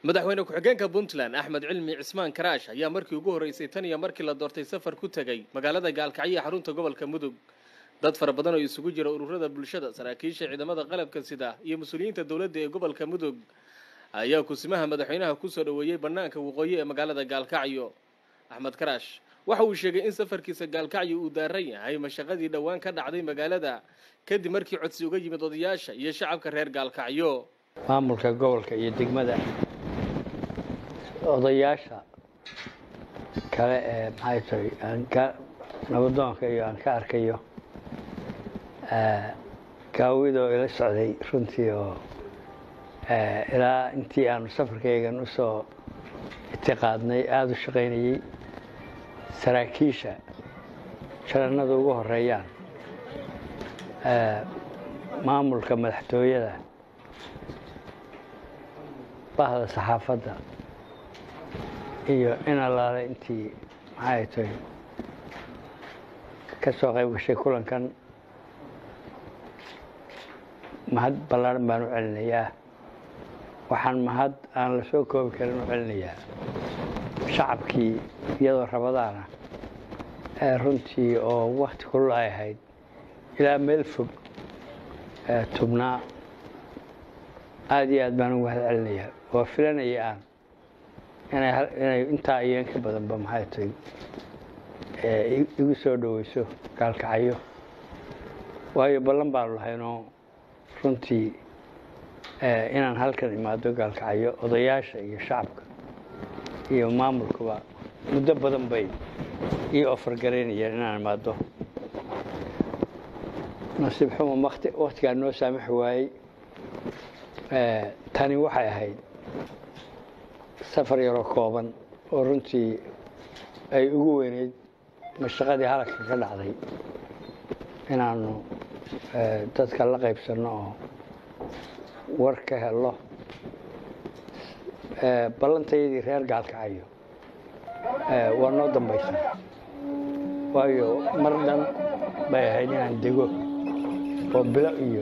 madaxweyne ku-xigeenka puntland axmed cilmi cismaan karaash ayaa markii ugu horreysay tan iyo markii la doortay safar ku tegay magaalada gaalkacyo xarunta gobolka mudug dad fara badan oo isugu jira ururada bulshada saraakiisha ciidamada qalabka sida iyo mas-uuliyiinta dowladda ee gobolka mudug ayaa kusimaha madaxweynaha kusoo dhoweeyey bannaanka waqooyi ee magaalada gaalkacyo axmed karaash waxa uu sheegay in safarkiisa gaalkacyo uu daaran yahay mashaqadii dhowaan ka dhacday magaalada kadib markii codsi uga yimid odayaasha iyo shacabka reer gaalkacyo maamulka gobolka iyo degmada odayaasha kale ee maxay tahay aan ka nabadoonka iyo aan ka arkayo gaawidoo ila socday runtii oo ilaa intii aanu safarkaygan usoo itiqaadnay aada u shaqaynayey saraakiisha jarannada ugu horeeyaan maamulka madaxtooyada bahda saxaafadda iyo in allaale intii maxay tahay ka soo qayb gashay kulankan mahad ballaaran baan u celinayaa waxaan mahad aan la soo koobi karin u celinayaa shacabkii iyadoo rabadaana ee runtii oo wakti kulul ay ahayd ilaa meel fog tubnaa aada iyo aad baan ugu mahad celinayaa waa filanaya aan inay intaa iyo in ka badanba maxay tahay igu soo dhoweyso gaalkacyo waayo ballan baanu lahaynoo runtii inaan halkan imaado gaalkacyo odayaasha iyo shacabka iyo maamulkuba muddo badan bay ii ofargaraynayeen inaan imaado nasiib xuma waktigaa noo saamaxi waayey tani waxay ahayd safar yaroo kooban oo runtii ay ugu weyneyd mashaqadii halagka ka dhacday inaanu dadka la qaybsanno oo war ka helo ballantayadii reer gaalkacayo waa noo dambaysan waayo mar dhan bay ahayd inaan dego oo bilo iyo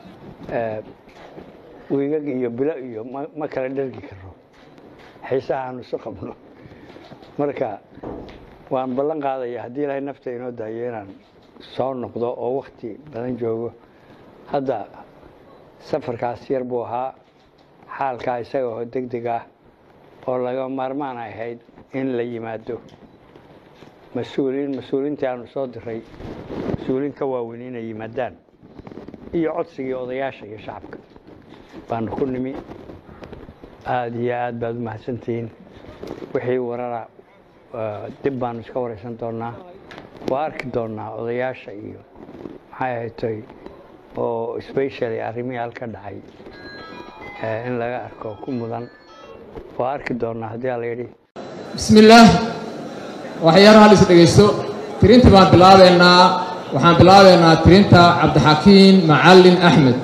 wiigag iyo bilo iyo ma kala dhergi karo xiisaha aanu isu qabno marka waan ballan qaadaya haddii ilaahay nafta inoo daayo inaan soo noqdo oo wakti badan joogo hadda safarkaas yar buu ahaa xaalkaa isaga oo deg deg ah oo laga maarmaan ay ahayd in la yimaado mas-uuliin mas-uuliintii aanu soo diray mas-uuliin ka waaweyn inay yimaadaan iyo codsigii odayaasha iyo shacabka baanu ku nimi aada iyo aad baad u mahadsantihiin wixii warara dib baanu iska waraysan doonaa waa arki doonaa odayaasha iyo maxay ahaytoy oo specially arrimihii halka dhacay in laga arko ku mudan waa arki doonaa haddii ala yidhi bismi illaah waxyaar hal is dhegaysto tirinta baan bilaabeynaa waxaan bilaabeynaa tirinta cabdixakiin macallin axmed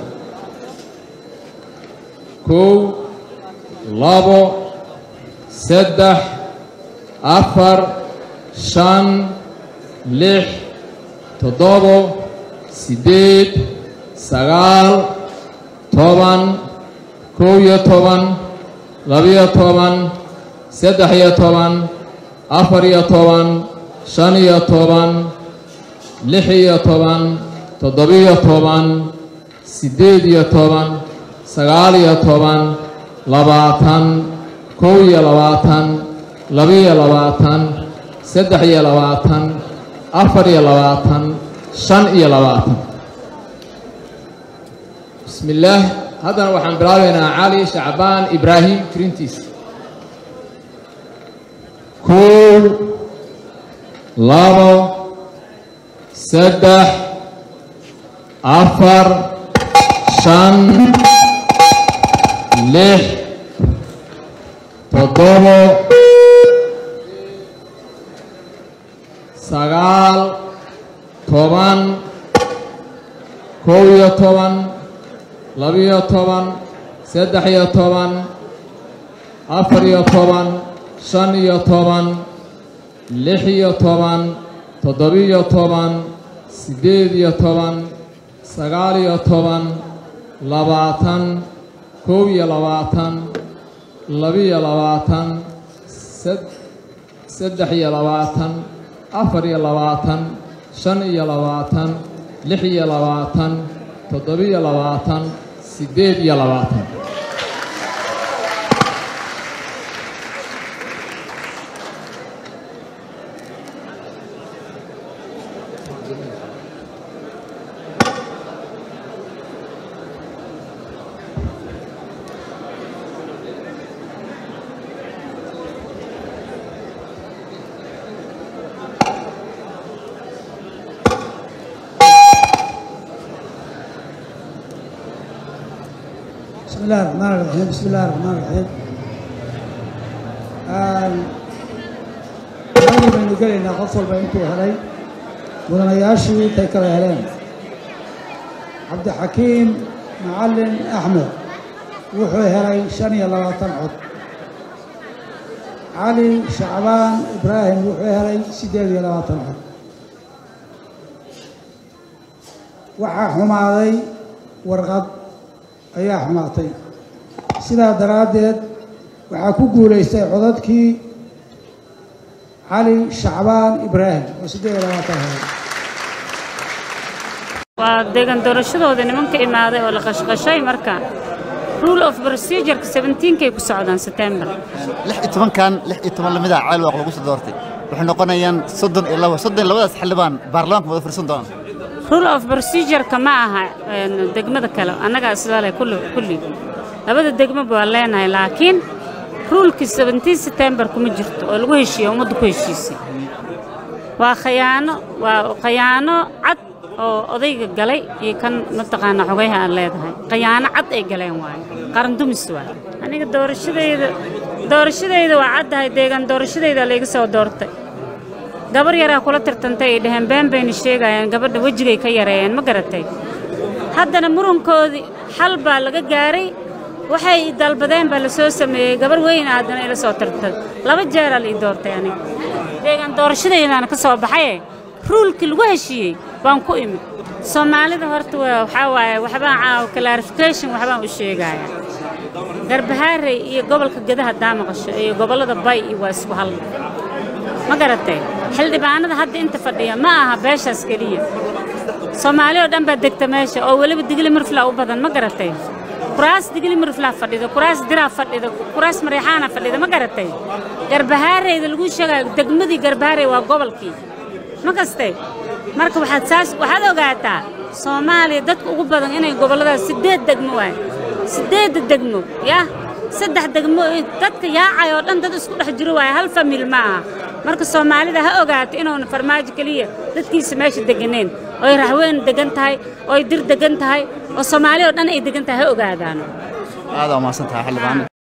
kow labo saddex afar shan lix toddobo siddeed sagaal toban kow iyo toban labiyo toban saddex iyo toban afar iyo toban shan iyo toban lix iyo toban toddobiyo toban siddeed iyo toban sagaal iyo toban labaatan kow iyo labaatan labiyo labaatan saddex iyo labaatan afar iyo labaatan shan iyo labaatan bismi illaah haddana waxaan bilaabaynaa cali shacbaan ibraahim tirintiis kow labo saddex afar shan lix toddobo sagaal toban kow iyo toban labiyo toban saddex iyo toban afar iyo toban shan iyo toban lix iyo toban toddobiyo toban siddeed iyo toban sagaal iyo toban labaatan kow iyo labaatan labiyo labaatan saddex iyo labaatan afar iyo labaatan shan iyo labaatan lix iyo labaatan toddobiyo labaatan siddeed iyo labaatan بسم الله الرحمن الرحيم بسم الله الرحمن الرحيم anagu baynu gelaynaa qof walba intuu helay mudanayaashii intay kala heleen cabdixakiim macalin axmed wuxuu helay shan iyo labaatan cod cali shacbaan ibraahim wuxuu helay siddeed iyo labaatan cod waxaa xumaaday warqad ayaa xumaatay sidaa daraaddeed waxaa ku guulaystay codadkii cali shacbaan ibraahim oo siddeed iyo labaatan helay waa deegaan doorashadooda nimanka imaaday oo la qashqashay marka rule of procedureka seventeenkay ku socdaan september lix iyo tobankan lix iyo toban lamida caalwaaq lagu soo doortay waxay noqonayaan soddon iyo laba soddon iyo labadaas xildhibaan baarlamaanka wada fursan doonaan rule of procedureka ma aha een, degmada kale annagaa sidaa leh kulli kulli labada degmaba waa leenahay laakiin ruulkii seventeen september kuma jirto oo lagu heshiiye ummaddu ku heshiisay waa khayaano waa khayaano cad oo odayga galay iyo kan mataqaana xogayaha aan leedahay khayaano cad ay galeen waayo qaran dumis waayo aniga doorashadayda doorashadayda waa caddahay deegaan doorashadayda layga soo doortay gabar yaraa kula tirtantay ay dhaheen been bayna sheegayaan gabadha wejigay ka yareeyeen ma garatay haddana murankoodii xal baa laga gaaray waxay dalbadeen baa la soo sameeyey gabar weyn aadana ila soo tirtay laba jeeraa la ii doortay aniga deegaan doorashadaydaana ka soo baxaye ruulkii lagu heshiiyey baan ku imid soomaalida horta waa waxaa waaye waxbaan caaw clarification waxbaan u sheegayaa garbahaarey iyo gobolka gedaha daa maqasho iyo gobollada bay iyo waa isku hal ma garatay xildhibaanada hadda inta fadhiya ma aha beeshaas keliya soomaali oo dhan baa degta meesha oo weliba digli mirfla u badan ma garatay kuraas digli mirflaa fadhida kuraas diraa fadhida kuraas mareexaana fadhida ma garatay garbahaareyda lagu sheegayo degmadii garbahaarey waa gobolkii ma kastay marka waxaad saas waxaad ogaataa soomaaliya dadka ugu badan inay gobolladaas siddeed degmo waay siddeedda degmo yah saddex degmo dadka yaacay oo dhan dad isku dhex jiro waaye hal famil ma aha marka soomaalida ha ogaato inuuna farmaajo keliya dadkiisa meesha deganeen ooy raxweyn degan tahay ooy dir degan tahay oo soomaali oo dhan ay degan tahay ha ogaadaan aad waa mahadsan tahay xildhibaan